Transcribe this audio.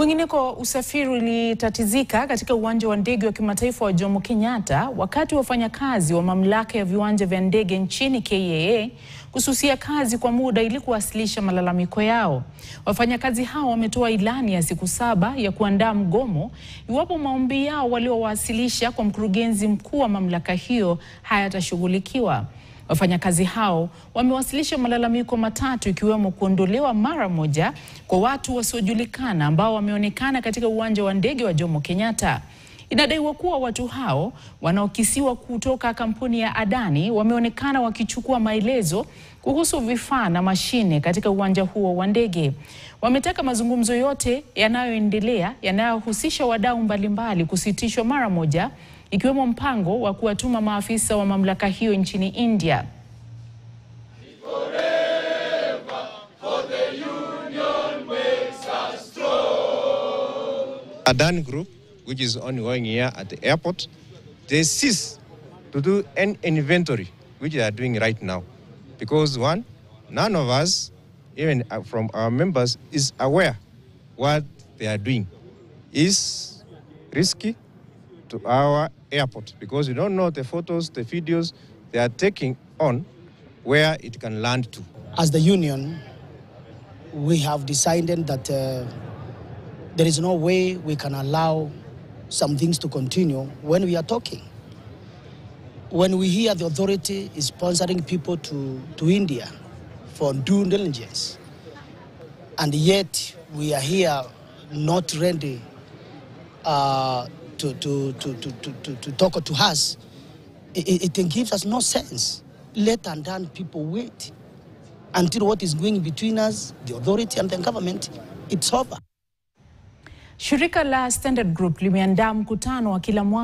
Kwingineko, usafiri ulitatizika katika uwanja wa ndege wa kimataifa wa Jomo Kenyatta wakati wafanyakazi wa mamlaka ya viwanja vya ndege nchini KAA kususia kazi kwa muda ili kuwasilisha malalamiko yao. Wafanyakazi hao wametoa ilani ya siku saba ya kuandaa mgomo iwapo maombi yao waliowasilisha kwa mkurugenzi mkuu wa mamlaka hiyo hayatashughulikiwa. Wafanyakazi hao wamewasilisha malalamiko matatu ikiwemo kuondolewa mara moja kwa watu wasiojulikana ambao wameonekana katika uwanja wa ndege wa Jomo Kenyatta. Inadaiwa kuwa watu hao wanaokisiwa kutoka kampuni ya Adani wameonekana wakichukua maelezo kuhusu vifaa na mashine katika uwanja huo wa ndege. Wametaka mazungumzo yote yanayoendelea yanayohusisha wadau mbalimbali kusitishwa mara moja ikiwemo mpango wa kuwatuma maafisa wa mamlaka hiyo nchini India. Adan Group, which is ongoing here at the airport, they cease to do an inventory, which they are doing right now. Because one, none of us, even uh, from our members, is aware what they are doing is risky to our airport because we don't know the photos, the videos they are taking on where it can land to. As the union, we have decided that uh, there is no way we can allow some things to continue when we are talking. When we hear the authority is sponsoring people to, to India for due diligence, and yet we are here not ready uh, to, to, to, to, to, to, to talk to us, it, it gives us no sense. Let and then people wait until what is going between us, the authority and the government, it's over. Shirika la Standard Group limeandaa mkutano wa kila mwaka